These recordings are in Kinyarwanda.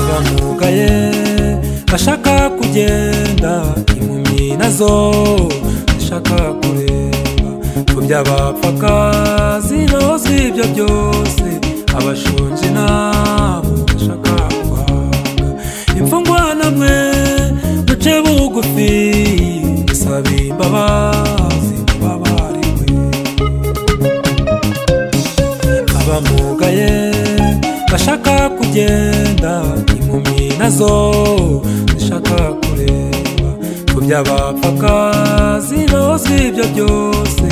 gashishikaye gashaka kugenda impumyi nazo zishaka kureba ku by'abapfaka zinoze ibyo byose abashonje nabo bashaka guhaga imfungwa namwe duce bugufi dusabe imbabazi ku babariwe abamugaye bashaka kugenda impumyi nazo zishaka kureba ku by'abapfaka zinoze ibyo byose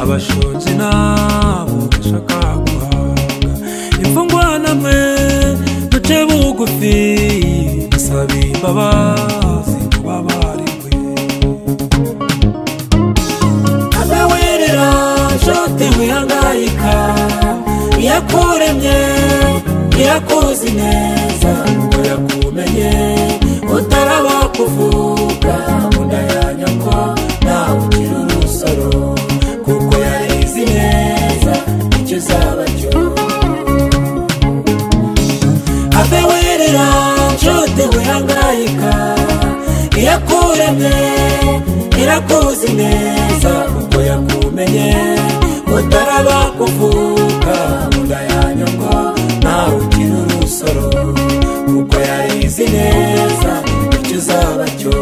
abashonje nabo bashaka guhaga imfungwa namwe duce bugufi dusabe imbabazi ku babarigwe adawirira shoti wihangayika iyakuremye iyakuzi neza ngo yakumenye utaraba kuvuga munda ya nyoko nawe ukiri urusoro kuko yarizi neza icyo uzaba cyo ave wirira nshuti wihangayika iyakuremye irakuzi neza kuko yakumenye utaraba kuvuka munda ya nyoko nawe ukiri urusoro kuko yarizi neza icyo uzaba cyo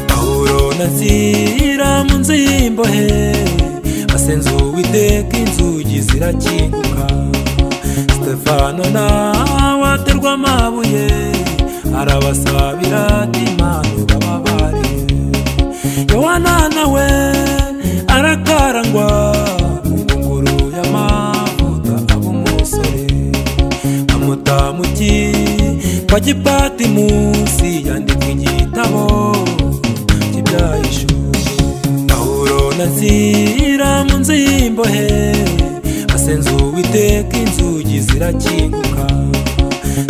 pawulo na nzira mu nzu y'imbohe basenze uwiteka inzugi zirakinguka stefano nawe aterwa amabuye arabasabira imana ubabare yohana nawe arakarangwa ingunguru y'amavuta aba umusore amutamuki kwa gipati munsi yandika igitabo kibyayishuje pawulo na nzira mu nzu y'imbohe basenze uwiteka inzugi zirakinguka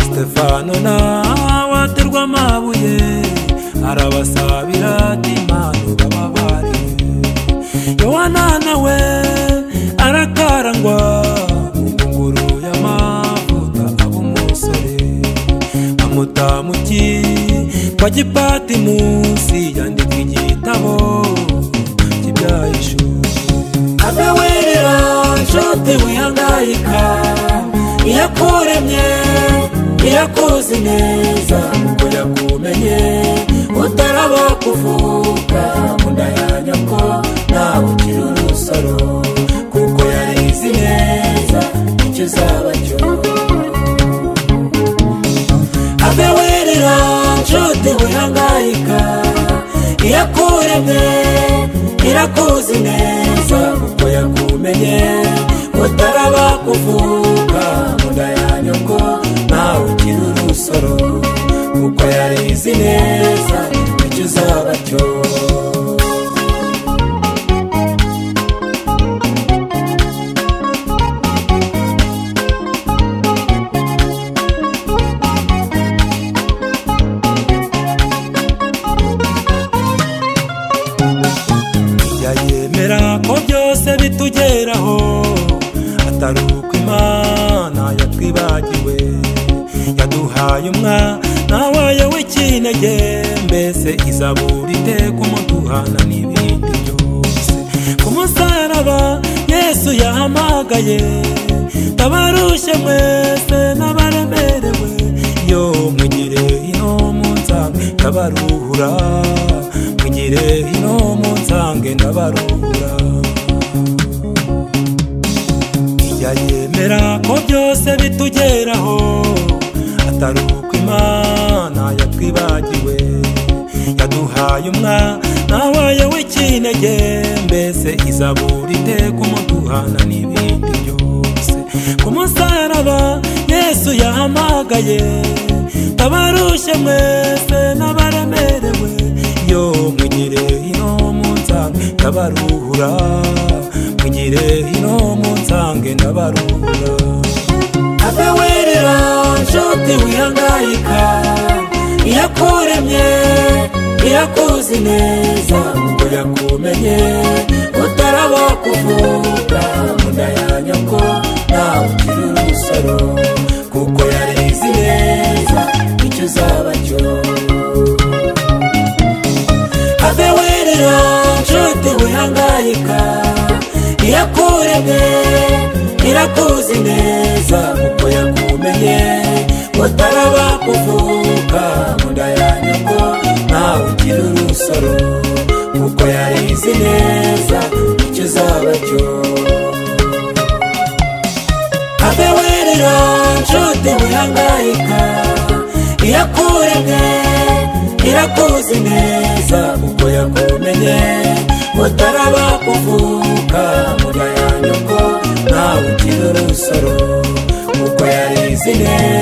stefano nawe aterwa amabuye arabasabira ati imana ubababare yohana nawe arakarangwa ingunguru y'amavuta aba umusore amutamuki kwa gipati munsi yandika igitabo kibyayishuje adawerera nshuti wihangayika iyakuremye iyakuzi neza ngo yakumenye utaraba kuvuka munda ya nyoko nawe ukiri urusoro kuko yarizi neza icyo uzaba cyo ave werera nshuti wihangayika iyakuremye irakuzi neza kuko yakumenye utaraba kuvuka munda ya nyoko nawe ukiri urusoro kuko yarizi neza icyo uzaba cyo yayemera ko byose bitugeraho atari uko imana yatwibagiwe yaduhaye umwana wayo w'ikinege mbese izabura iteka umuduhana n'ibindi byose ku musaraba yesu yahamagaye ndabarushye mwese n'abaremerewe yo mwigire ino munsange ndabaruhura mwigire ino munsange ndabaruhura ijya yemera ko byose bitugeraho atari uko imana yatwibagiwe yaduhaye umwana wayo w'ikinege mbese izabura iteka umuduhana n'ibindi byose ku musaraba yesu yahamagaye abarushye mwese n'abaremerewe yo mwigire ino munsange ndabaruhura mwigire ino munsange ndabaruhura adawerera nshuti wihangayika utakuzi neza ngo yakumenye utaraba kuvuga munda ya nyoko ntawe ukiri urusoro kuko yarizi neza icyo uzaba cyo ave werera nshuti wihangayika irakuremye irakuzi neza kuko yakumenye utaraba kuvuka munda ya nyoko ntawe ukiri urusoro kuko yarizi neza icyo uzaba cyo ave werera nshuti wihangayika irakuremye irakuzi neza kuko yakumenye mutaraba kuvuka murya ya nyoko ntawe ukiri urusoro kuko yarizi neza